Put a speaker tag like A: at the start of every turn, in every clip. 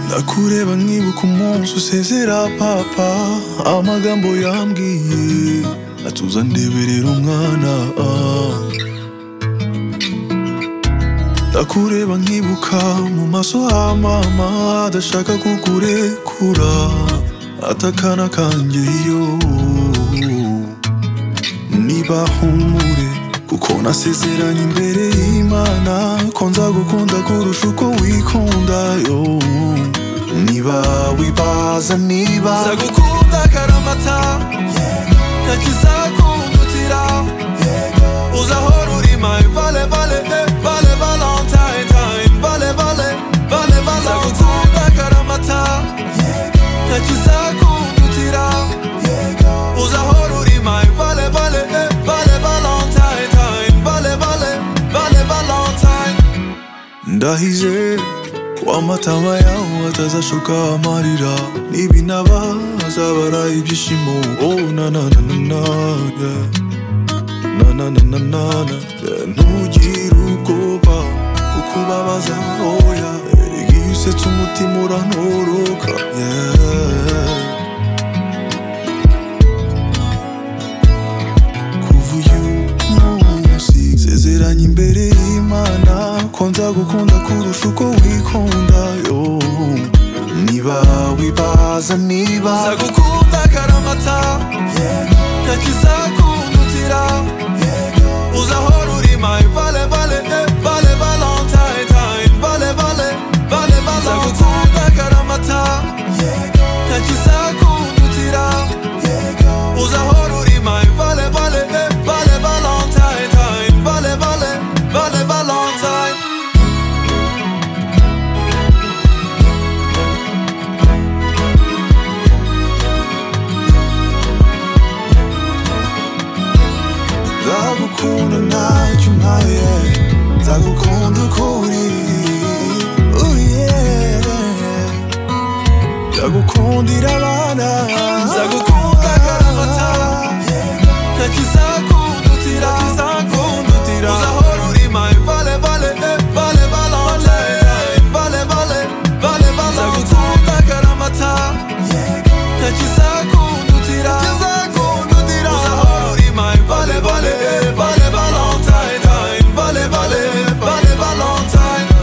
A: ndakureba nkibuka umunsi usezera papa amagambo yambwiye atuza ndeberera umwana ah. ndakureba nkibuka mu maso ha mama adashaka kukurekura atakana kanjye yo niba humure kuko nasezeranye imbere y'imana ko nzagukunda kurusha uko wikunda yo niba wibaza niba nzagukunda karamata ntakizakundutira uzahora uri my vale vale eh, vale valentine time vale vale vale vale nzagukunda karamata ntakizakundutira uzahora uri my vale vale eh, vale valentine time vale vale vale valentine ndahize ko amatama yawe atazashoka amarira n'ibinaba azabara ibyishimo oh na na na na na yeah. na na na na na na yeah. ntugire ubwoba kuko ubabaza oya igihe usetse umutima urantoroka yeah. kuva uyu munsi sezeranye imbere y'imana ko nzagukunda kurusha uko wikunda yo niba wibaza niba nzagukunda karamata ntakizakundutira uzahora uri my vale vale eh, vale valentine time vale vale vale vale nzagukunda karamata ntakizakundutira uzahora uri my vale vale eh, vale valentine time vale vale vale valentine nzagukunda ntacyo umpaye nzagukunda uko uri Oh yeah. ndagukundira abana nzagukunda karamata ntakizakundutira ntakizakundutira uzahora uri my vale vale eh, vale valentine vale vale vale vale nzagukunda karamata ntakizakundutira ntakizakundutira uzahora uri my vale vale eh, vale valentine vale vale vale valentine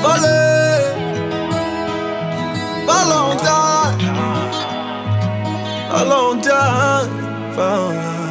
A: vale a long time, a long time.